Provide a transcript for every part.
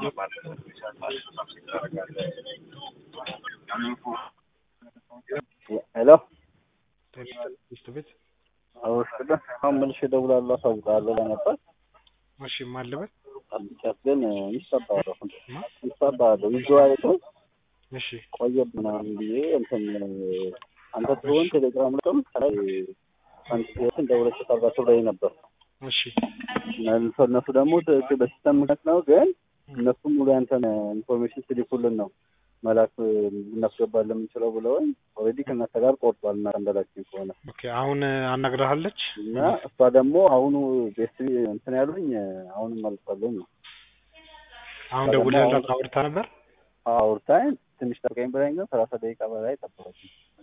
ሄሎ ሚስት ቤት አውስደ አሁን መልሼ እደውላለሁ አሳውቅሃለሁ ለነበር እሺ ማለበት አልቻት ግን ይሰባለሁ ይሰባለሁ ይዘዋለሁ እሺ ቆየ ምናምን ብዬ እንትን አንተ ትሆን ቴሌግራም ልቅም ከላይ አንትን ደውለሽ ታርጋቸው ላይ ነበር እሺ እነሱ እነሱ ደግሞ ት- በሲስተም ምክንያት ነው ግን እነሱም ሙሉ ያንተን ኢንፎርሜሽን ስሊኩልን ነው መላክ እናስገባለን የምንችለው ብለውኝ ኦልሬዲ ከእናንተ ጋር ቆርጧል እና እንደላችን ከሆነ ኦኬ አሁን አናግረሃለች እና እሷ ደግሞ አሁኑ ቤስ እንትን ያሉኝ አሁንም መልሳለኝ ነው አሁን ደውለህላት አውርታ ነበር አውርታኝ ትንሽ ጠብቀኝ ብላኝ ግን ሰላሳ ደቂቃ በላይ ጠበቀች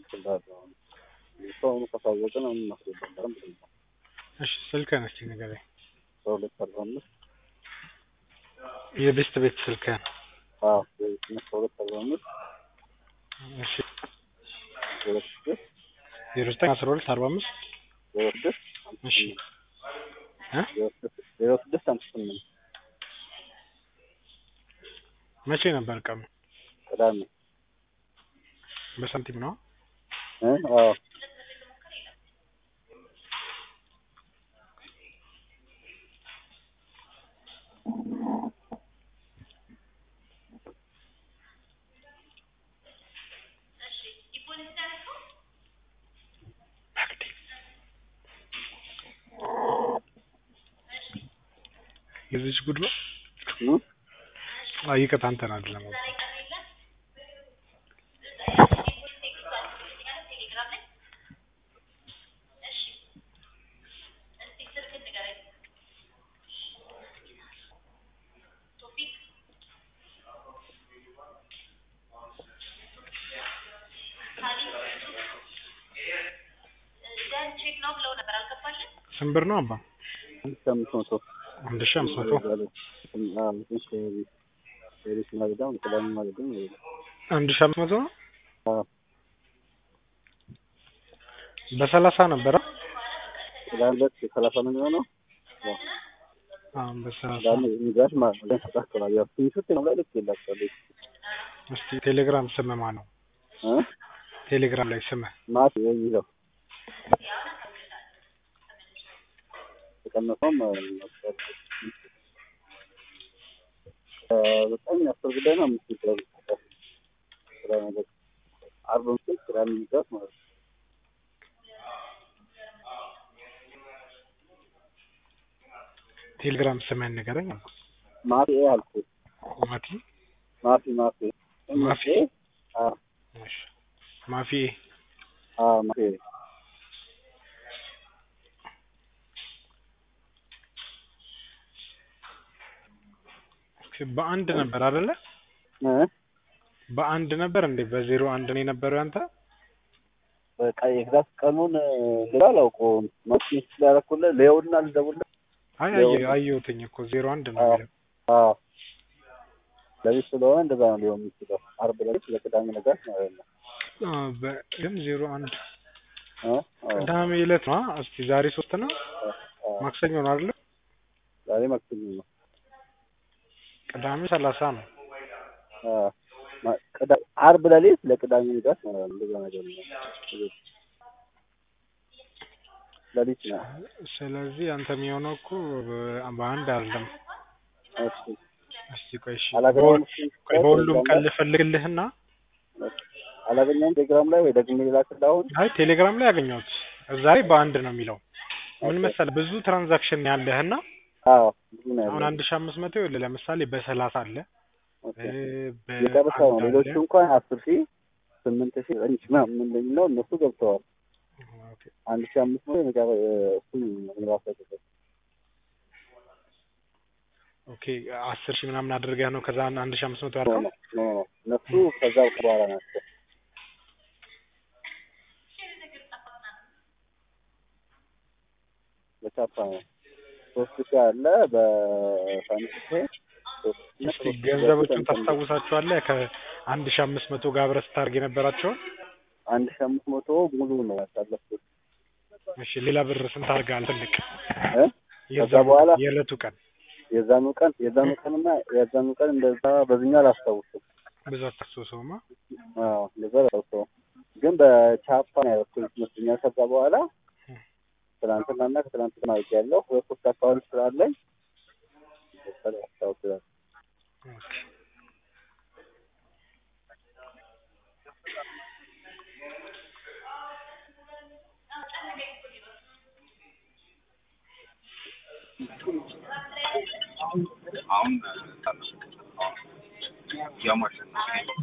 እሱ አሁኑ ከሳወቅን አሁን እናስገባለን ብለኝ እሺ ስልክህን እስኪ ንገረኝ በሁለት አርባ አምስት የቤስት ቤት ስልክህን አዎ በሁለት አርባ አምስት እሺ ሁለት ስድስት ዜሮ ዘጠኝ አስራ ሁለት አርባ አምስት ዜሮ ስድስት እሺ እ ዜሮ ስድስት አምስት ስምንት መቼ ነበር ቀኑ ቅዳሜ በሳንቲም ነው እ አዎ የዚች ጉድ ነው እ አይ ይቅርታ አንተን አይደለም ስንት ብር ነው አባ አንድ ሺህ አምስት መቶ አንድ ሺህ አምስት መቶ ሌሎች ማለት ነው ቅዳሜ ማለት ነው አንድ ሺህ አምስት መቶ ነው አዎ በሰላሳ ነበረ ቅዳሜ ዕለት ሰላሳ ነው የሚሆነው አሁን በሰላሳ ቅዳሜ ሚዛሽ ማለት ነው ተስተካክሏል ያው ስክሪንሾት ነው ላይ ልክ የላቸዋል እስቲ ቴሌግራም ስምህ ማን ነው እ ቴሌግራም ላይ ስምህ ማት የሚለው ተቀነሰውም በጣም አስር ጉዳይ ነው አምስት ጉዳይ ስራ ነገር አርብ ምሽት ቅዳሜ ሚዛት ማለት ነው ቴሌግራም ስምህን ንገረኝ ማፊ አልኩት ማቲ ማፊ ማፊ ማፊ አዎ እሺ ማፊ አዎ ማፊ በአንድ ነበር አይደለ እ በአንድ ነበር እንዴ በዜሮ አንድ ነው የነበረው ያንተ በቃ ኤግዛክት ቀኑን እንግዲህ አላውቀውም ማስሚስ ስላደረኩልህ ሌውና ልደውልህ አይ አየ አየሁትኝ እኮ ዜሮ አንድ ነው የሚለው አዎ ለሊት ስለሆነ እንደዛ ነው ሊሆን የሚችለው አርብ ለሊት ለቅዳሜ ነጋት ማለት ነው አ፣ በ- ግን ዜሮ አንድ እ አዎ ቅዳሜ ዕለት ነው አ? እስቲ ዛሬ ሶስት ነው አዎ ማክሰኞ ነው አይደለ ዛሬ ማክሰኞ ነው ቅዳሜ ሰላሳ ነው አዎ ማ- ቅዳ- አርብ ለሊት ለቅዳሜ ንጋት ማለት ነው እንደዛ ነገር ነው ለሊት ነው ስለዚህ አንተ የሚሆነው እኮ በ- በአንድ አይደለም እሺ እስቲ ቆይ እሺ አላገኘሁም ቆይ በሁሉም ቀን ልፈልግልህና አላገኘሁም ቴሌግራም ላይ ወይ ደግሜ ልላክልህ አሁን አይ ቴሌግራም ላይ ያገኘሁት እዛ ላይ በአንድ ነው የሚለው ምን መሰለህ ብዙ ትራንዛክሽን ያለህና አዎ ብዙ ነው አሁን ያለው አንድ ሺህ አምስት መቶ ይኸውልህ ለምሳሌ በሰላሳ አለ ኦኬ እ፣ የጨረሻ ነው በአንድ ሌሎቹ አለ እንኳን አስር ሺህ ስምንት ሺህ ዘጠኝ ሺህ ምናምን የሚለው እነሱ ገብተዋል ኦኬ። አንድ ሺህ አምስት መቶ የመጨረ እሱም ራሱ ያደረገው ኦኬ አስር ሺህ ምናምን አድርገህ ነው ከዛ አንድ ሺህ አምስት መቶ ኖ ያልከው ኖ ኖ ኖ እነሱ ከዛ በኋላ ናቸው በቻፓ ነው ሶስት ሺህ አለ በሳምንት ሺህ ሶስት ሺህ እስቲ ሶስት ሺህ ገንዘቦቹን በፊት ታስታውሳቸዋለህ ከአንድ ሺህ አምስት መቶ ጋር አብረህ ስታደርግ የነበራቸውን አንድ ሺህ አምስት መቶ ሙሉ ነው ያሳለፍኩት እሺ ሌላ ብር ስንት አድርገሃል ትልቅ እ የዛ ከዛ በኋላ የዕለቱ ቀን የዛኑ ቀን የዛኑ ቀንና የዛኑ ቀን እንደዛ በዚህኛ አላስታውስም። ብዙ አታስታውሰውማ። አዎ እንደዛ አላስታውሰውም፣ ግን በቻፓ ነው ያደረኩት ይመስለኛል። ከዛ በኋላ ትናንትናና ከትናንትና አውቅ ያለው ሁለት ሶስት አካውንት ስላለኝ ያስታውሳል። ኦኬ አሁን እያሟሸን ነው።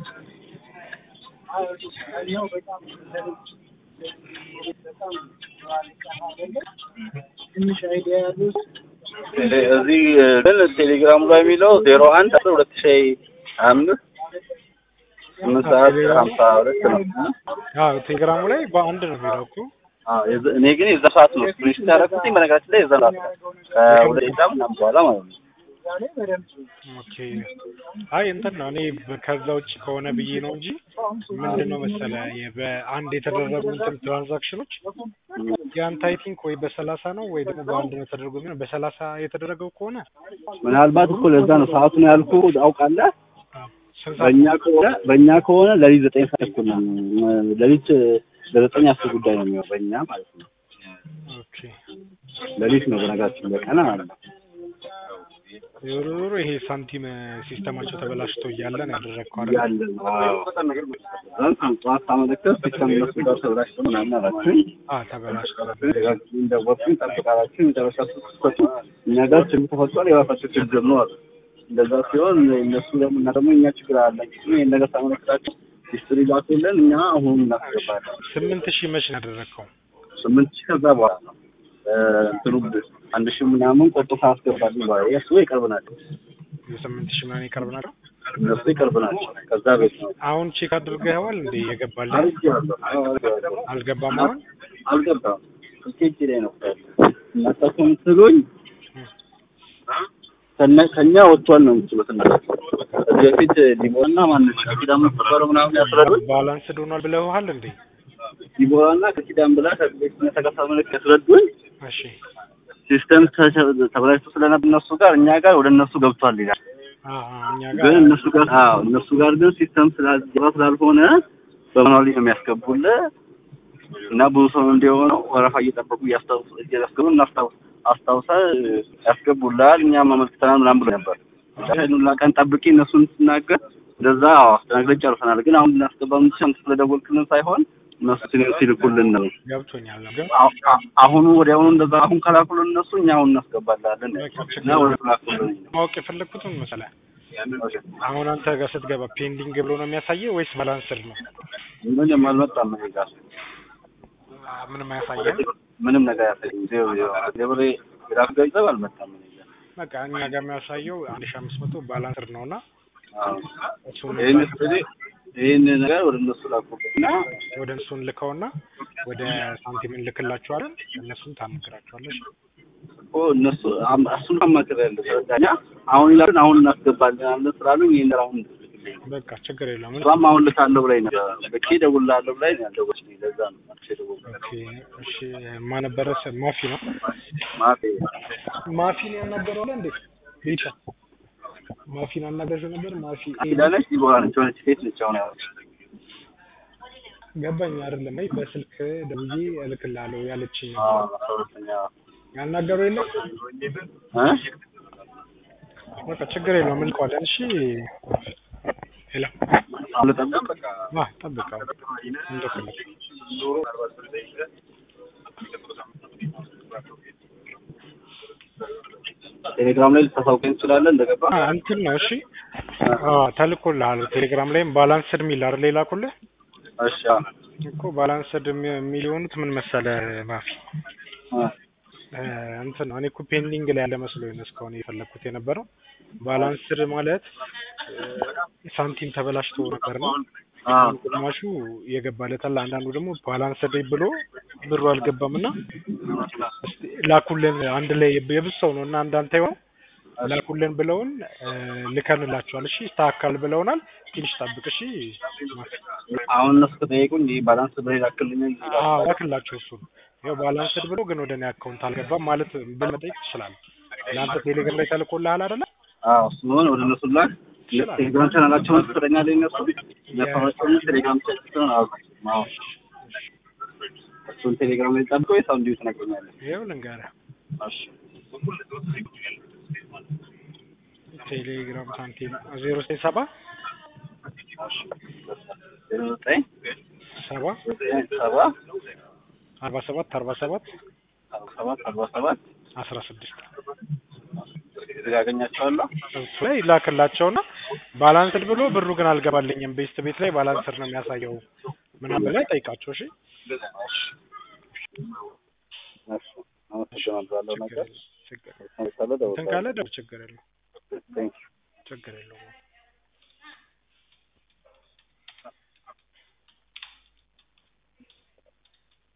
እዚህ ግን ቴሌግራሙ ላይ የሚለው ዜሮ አንድ አስራ ሁለት ሺ አምስት ስምንት ሰዓት ሀምሳ ሁለት ነው። አዎ ቴሌግራሙ ላይ በአንድ ነው የሚለው እኮ አዎ የዘ- እኔ ግን የዛ ሰዓት ነው ስክሪንሾት ያደረኩትኝ በነገራችን ላይ የዛ ሰዓት ነው ከሁለት ደቂቃ ምናምን በኋላ ማለት ነው። ኦኬ አይ እንትን ነው እኔ በ- ከዛ ውጭ ከሆነ ብዬ ነው እንጂ ምንድን ነው መሰለ የ- በአንድ የተደረጉ እንትን ትራንዛክሽኖች የአንተ አይ ቲንክ ወይ በሰላሳ ነው ወይ ደግሞ በአንድ ነው ተደርጎ የሚሆነው በሰላሳ የተደረገው ከሆነ ምናልባት እኮ ለዛ ነው ሰዓቱን ያልኩ አውቃለህ። አዎ፣ ስንት ሰዓት በእኛ ከሆነ በእኛ ከሆነ ለሊት ዘጠኝ ሰዓት እኮ ነው ለሊት ለዘጠኝ አስር ጉዳይ ነው የሚሆነው በእኛ ማለት ነው። ኦኬ ለሊት ነው በነገራችን በቀን ማለት ነው። ዞሮ ዞሮ ይሄ ሳንቲም ሲስተማቸው ተበላሽቶ እያለ ነው ያደረግከው አይደል? ያለ ነው። አዎ። በጣም ጠዋት ሳመለከት ሲስተም እነሱ ጋር ተብላሽቶ ምናምን አላችሁኝ አዎ ተበላሽቶ እንደወጡኝ ጠብቃላችሁ መጨረሻ ስትሰጡ እኛ ጋር ችግር ተፈጥሯል፣ የራሳቸው ችግር ነው አሉ። እንደዛ ሲሆን እነሱ ደግሞ እና ደግሞ እኛ ችግር አለን ይህን ነገር ሳመለክታቸው ሂስትሪ ላኩልን፣ እኛ አሁን እናስገባለን። ስምንት ሺህ መች ነው ያደረግከው? ስምንት ሺህ ከዛ በኋላ ነው እንትኑ አንድ ሺህ ምናምን ቆርጦ ካስገባልን በኋላ የእሱ የቅርብ ናቸው፣ የስምንት ሺህ ምናምን ይቀርብ ናቸው። እነሱ የቅርብ ናቸው። ከዛ ቤት ነው አሁን ቼክ አድርገኸዋል እንዴ? የገባልህ አልገባም አልገባም አልገባም አሁን? አልገባም ስልኬ እጄ ላይ ነው እናንተ እኮ የምትሉኝ ከነ- ከኛ ወጥቷል ነው የምትሉት እናንተ ከዚህ በፊት ዲቦራና ማነች ከኪዳን መፈጠረው ምናምን ያስረዱኝ ባላንስ ዶኗል ብለውሃል እንዴ? ዲቦራና ከኪዳን ብላ ከቤት ተከሳ ምልክ ያስረዱኝ እሺ ሲስተም ተሸ- ተበላሽቶ ስለነበር እነሱ ጋር እኛ ጋር ወደ እነሱ ገብቷል ይላል። አዎ አዎ፣ እኛ ግን ጋር እነሱ ጋር አዎ እነሱ ጋር ግን ሲስተም ስላልገባ ስላልሆነ በማኑዋሊ ነው የሚያስገቡልህ እና ብዙ ሰው እንዲሆነው ወረፋ እየጠበቁ እያስታውሱ እያስገቡ እናስታውስ አስታውሰ ያስገቡልሃል እኛም አመልክተናል ምናምን ብሎ ነበር። ሁላ ቀን ጠብቄ እነሱን ስናገር እንደዛ አዎ አስተናግደን ጨርሰናል። ግን አሁን ልናስገባ የምንችል አንተ ስለደወልክልን ሳይሆን እነሱ ሲል- ሲልኩልን ነው። ገብቶኛል። ግን አሁ- አ- አሁኑ ወዲያውኑ እንደዛ አሁን ከላኩልን እነሱ እኛ አሁን እናስገባላለን እና ወደ ላኩልን ማወቅ የፈለግኩትን መሰለህ አሁን አንተ ጋር ስትገባ ፔንዲንግ ብሎ ነው የሚያሳየው ወይስ ባላንስድ ነው? ምንም አልመጣም እኔ ጋር አ፣ ምንም አያሳየም። ምንም ነገር ያሳየኝ ዜሮ ዜሮ ዜሮ የራሱ ገንዘብ አልመጣም እኔ ጋር በቃ እኛ ጋር የሚያሳየው አንድ ሺህ አምስት መቶ ባላንስድ ነው እና አዎ እሱን ይህን ስለዚህ ይህን ነገር ወደ እነሱ ላኩበትና ወደ እሱን ልከውና ወደ ሳንቲም እንልክላቸዋለን። እነሱን ታናግራቸዋለሽ። እኮ እነሱ አም- እሱን አማክር ያለ ተረዳኛ አሁን ይላሉን አሁን እናስገባለን ስላሉኝ ይህን አሁን በቃ ችግር የለውም። እሷም አሁን ልካለሁ ብላኝ ነበር በቂ እደውልልሃለሁ ብላኝ ነው ያልደወለችልኝ ለዛ ነው መልሼ የደወልኩት ኦኬ እሺ። ማን ነበረ? ስም ማፊ ነው። ማፌ ማፊን ያናገረው አለ እንዴ? ቤቻ ማፊን አናገረው ነበር። ማፊ ኪዳነች ዲቦራ ነች የሆነች ሴት ነች አሁን ያለች ገባኝ አይደለም? አይ በስልክ ደውዬ እልክልሃለሁ ያለችኝ አዎ ነበር። አስራ ሁለተኛ ያናገረው የለም። እ በቃ ችግር የለውም እንልከዋለን። እሺ ሄሎ አሁን ልጠብቅ ዋ ጠብቀው እንደፈለግ ቴሌግራም ላይ ልታሳውቀኝ ትችላለህ እንደገባ አ እንትን ነው እሺ። አዎ ተልኮልሃል። ቴሌግራም ላይም ባላንስድ የሚል አይደል የላኩልህ እሺ አዎ እኮ ባላንስድ የሚ- የሚል የሆኑት ምን መሰለህ ማፊ እ እ እንትን ነው እኔ እኮ ፔንዲንግ ላይ ያለ መስሎኝ ነው እስካሁን የፈለግኩት የነበረው። ባላንስድ ማለት እ ሳንቲም ተበላሽቶ ነበር ነው አዎ ግማሹ የገባለታል፣ አንዳንዱ ደግሞ ባላንስድ ብሎ ብሩ አልገባም እና እስቲ ላኩልን አንድ ላይ የብዙ ሰው ነው እና እንዳንተ ይሆን ላኩልን ብለውን እ ልከንላቸዋል። እሺ ይስተካከል ብለውናል። ትንሽ ጠብቅ እሺ። ማፊ አሁን እነሱ ከጠየቁኝ ይህ ባላንስ ብሬ ላክልኝ አዎ ላክላቸው እሱን ያው ባላንስድ ብሎ ግን ወደ እኔ አካውንት አልገባም ማለት ብለህ መጠየቅ ትችላለህ። ለአንተ ቴሌግራም ላይ ተልኮልሃል አይደለ? አዎ እሱን ወደ እነሱ ላክ። ይችላል። ቴሌግራም ቻናላቸውን ትሰጠኛለህ እነሱ ያፈራቸውን ቴሌግራም ቻናላቸውን አዎ አዎ እሱን ቴሌግራም ላይ ጠብቀው ወይስ አሁን እንዲሁ ትነግረኛለህ? ይኸው ልንገርህ እሺ ቴሌግራም ሳንቲም ዜሮ ዘጠኝ ሰባ ዜሮ ዘጠኝ ሰባ ሰባ አርባ ሰባት አርባ ሰባት አርባ ሰባት አርባ ሰባት አስራ ስድስት እዚህ ጋር አገኛቸዋለሁ። እሱ ላይ ይላክላቸውና ባላንስድ ብሎ ብሩ ግን አልገባልኝም ቤስት ቤት ላይ ባላንስድ ነው የሚያሳየው ምናምን ላይ ጠይቃቸው። እሺ እሺ አመሰግናለሁ ያለው ችግር ነገር የለም ችግር የለም። ካለ እንትን ካለ ደው ችግር የለው ቴንክ ችግር የለውም።